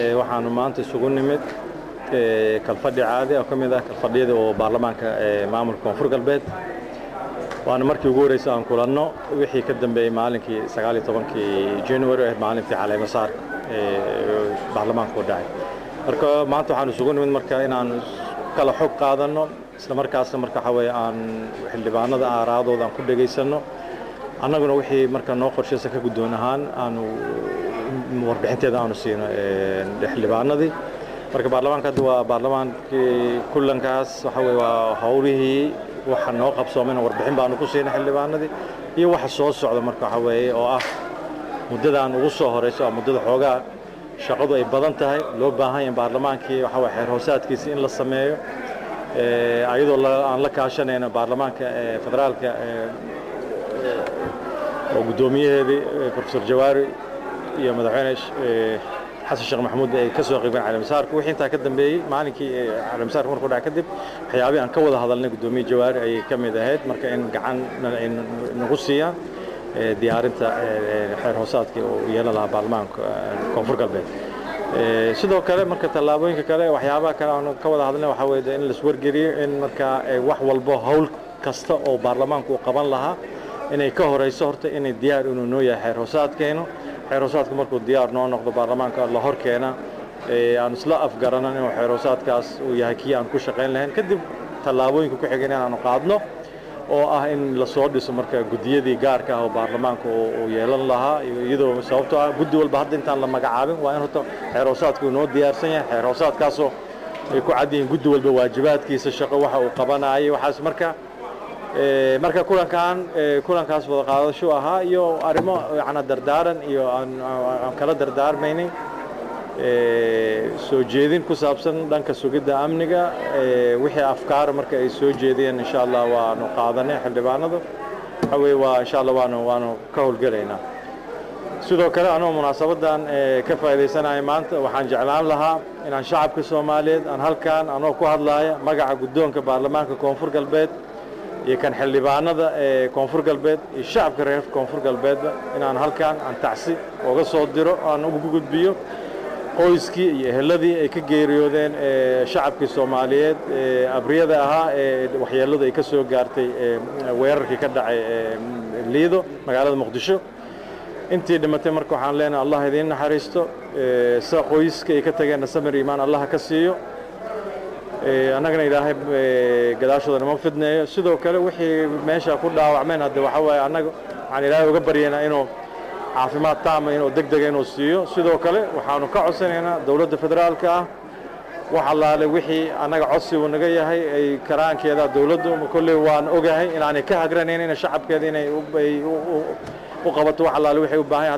waxaanu maanta isugu nimid kalfadhi caadi oo ka mid ah kalfadhiyada oo baarlamaanka maamulka koonfur galbeed waana markii ugu horreysay aan kulanno wixii ka dambeeyey maalinkii sagaaliyo tobankii january ahayd maalintii caleemasaarka baarlamaanka u dhacay marka maanta waxaan isugu nimid marka inaan kala xog qaadanno isla markaasna marka waxaa weeye aan xildhibaanada aaraadooda aan ku dhegaysanno annaguna wixii marka noo qorshaysa ka guddoon ahaan aanu warbixinteeda aanu siino xildhibaanadii marka baarlamaanka hadda waa baarlamaankii kulankaas waxa weye waa howlihii waxa noo qabsoomana warbixin baanu ku siina xildhibaanadii iyo waxa soo socda marka waxa weeye oo ah muddadaan ugu soo horeyso oo muddada xoogaa shaqadu ay badan tahay loo baahan yahay baarlamaankii waxa weye xeer hoosaadkiisa in la sameeyo ayadoo aan la kaashanayno baarlamaanka federaalka oo guddoomiyaheedii profesor jawaari iyo madaxweyne xasan sheekh maxamuud ay ka soo qaybeen caleemasaarka wixii intaa ka dambeeyey maalinkii caleemasaarka markuu dhaca kadib waxyaabihii aan ka wada hadalnay guddoomiye jawaari ayay ka mid ahayd marka in gacan ay nagu siiyaan diyaarinta xeer hoosaadkii uu yeelan lahaa baarlamaanka koonfur galbeed sidoo kale marka tallaabooyinka kale waxyaabaha kale aanu ka wada hadalnay waxaa weeye in laiswargeliyo in marka wax walbo howl kasta oo baarlamaanku uu qaban lahaa inay ka horeyso horta inay diyaar inuu noo yahay xeer hoosaadkeenu xeer hoosaadka markuu diyaar noo noqdo baarlamaanka la hor keena aan isla afgaranan inuu xeer hoosaadkaas uu yahay kii aan ku shaqayn lahayn kadib tallaabooyinka ku xiga inaanu qaadno oo ah in lasoo dhiso marka guddiyadii gaarka ah oo baarlamaanka uu yeelan lahaa iyadoo sababtoo ah guddi walba hadda intaan la magacaabin waa in horta xeer hoosaadku inoo diyaarsan yahay xeer hoosaadkaasoo ay ku cad yihiin guddi walba waajibaadkiisa shaqo waxa uu qabanayay waxaas marka marka kulankan kulankaas wada qaadasho ahaa iyo arrimo yana dardaaran iyo aan kala dardaarmaynin soo jeedin ku saabsan dhanka sugidda amniga wixii afkaara marka ay soo jeediyeen insha allah waanu qaadanay xildhibaanadu waxa weye waa insha allah waanu waanu ka howlgelaynaa sidoo kale anoo munaasabadan ka faa'iidaysanaya maanta waxaan jeclaan lahaa inaan shacabka soomaaliyeed aan halkan anoo ku hadlaaya magaca guddoonka baarlamaanka koonfur galbeed iyo kan xildhibaanada ee koonfur galbeed iyo shacabka reer koonfur galbeedba inaan halkan aan tacsi uga soo diro aan ugu gudbiyo qoyskii iyo eheladii ay ka geeriyoodeen shacabkii soomaaliyeed abriyada ahaa ee waxyeelladu ay ka soo gaartay weerarkii ka dhacay liido magaalada muqdisho intii dhimatay marka waxaan leenahay allah idiin naxariisto sida qoyska ay ka tageenna samir iimaan allah ka siiyo annagana ilaahay gadaashooda nama fidneeyo sidoo kale wixii meesha ku dhaawacmeen hadde waxa waaye annaga waxaan ilaahay uga baryaynaa inuu caafimaad taama inuu deg dega inuu siiyo sidoo kale waxaanu ka codsanaynaa dowladda federaalka ah wax allaale wixii annaga codsi uu naga yahay ay karaankeeda dowladdu kolley waan ogahay inaanay ka hagranayn shacabkeeda inay u qabato wax allaale waxay u baahan